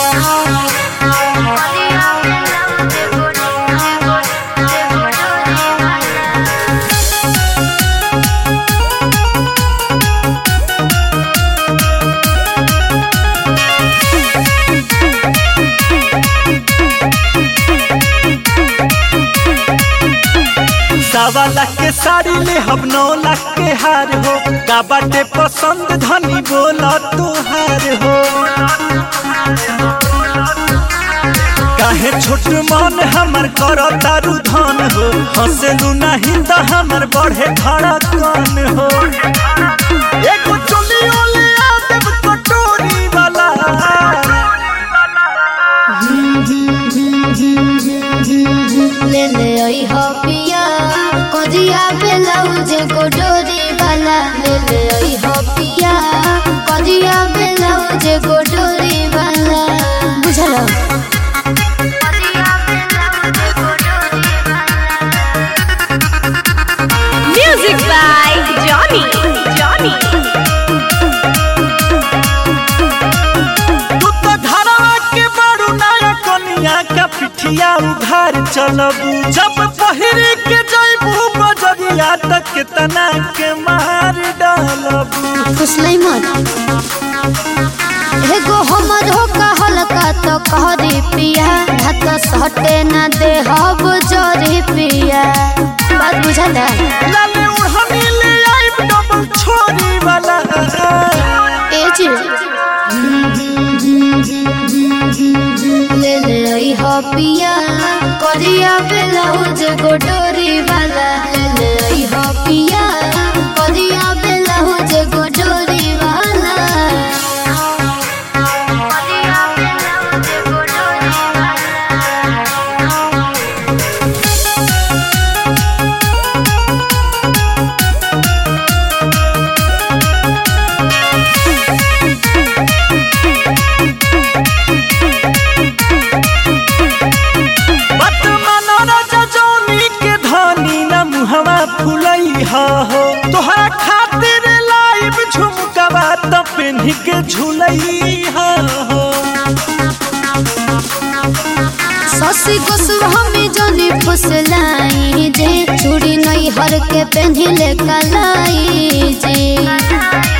सवा लाख के साड़ी ले हम नौ लाख के हार हो का बाटे पसंद धनी बोला तुहार हो काहे छोट मन हमर कर तारू धन हो हंसलू नहीं तो हमर बढ़े धड़कन हो एगो चोलियो ले आ देब कटोरी वाला ले ले आई हो पिया करिया ब्लाउज को डोरी वाला ले ले आई हो पिया करिया ब्लाउज को डोरी वाला बुझलो Music by Johnny. Johnny. तू तो धरवा के बड़ू नया कनिया का पिठिया उघार चलबू जब पहिरी के जइबू बजरिया तक तना के मार डालबू फुसलाई मत एगो हमर हो कहल का तो कहरी पिया हाथ सटे ना दे हब जरी पिया बात बुझला लाले उड़हनी ले आइब डबल छोरी वाला ए जी ले ले आई हो पिया करिया ब्लाउज को डोरी वाला ले ले आई हो पिया करिया ब्लाउज को डोरी वाला बत मनोरज जौनी के धनी न मुहवा फुलई हा हो तोहरा खातिर लाइब झुमकवा त पेन्ही के झुलई हा हो ससी गोस्वामी जनी फुसलाई जे चूड़ी नहीं हर के पहनले कलाई जे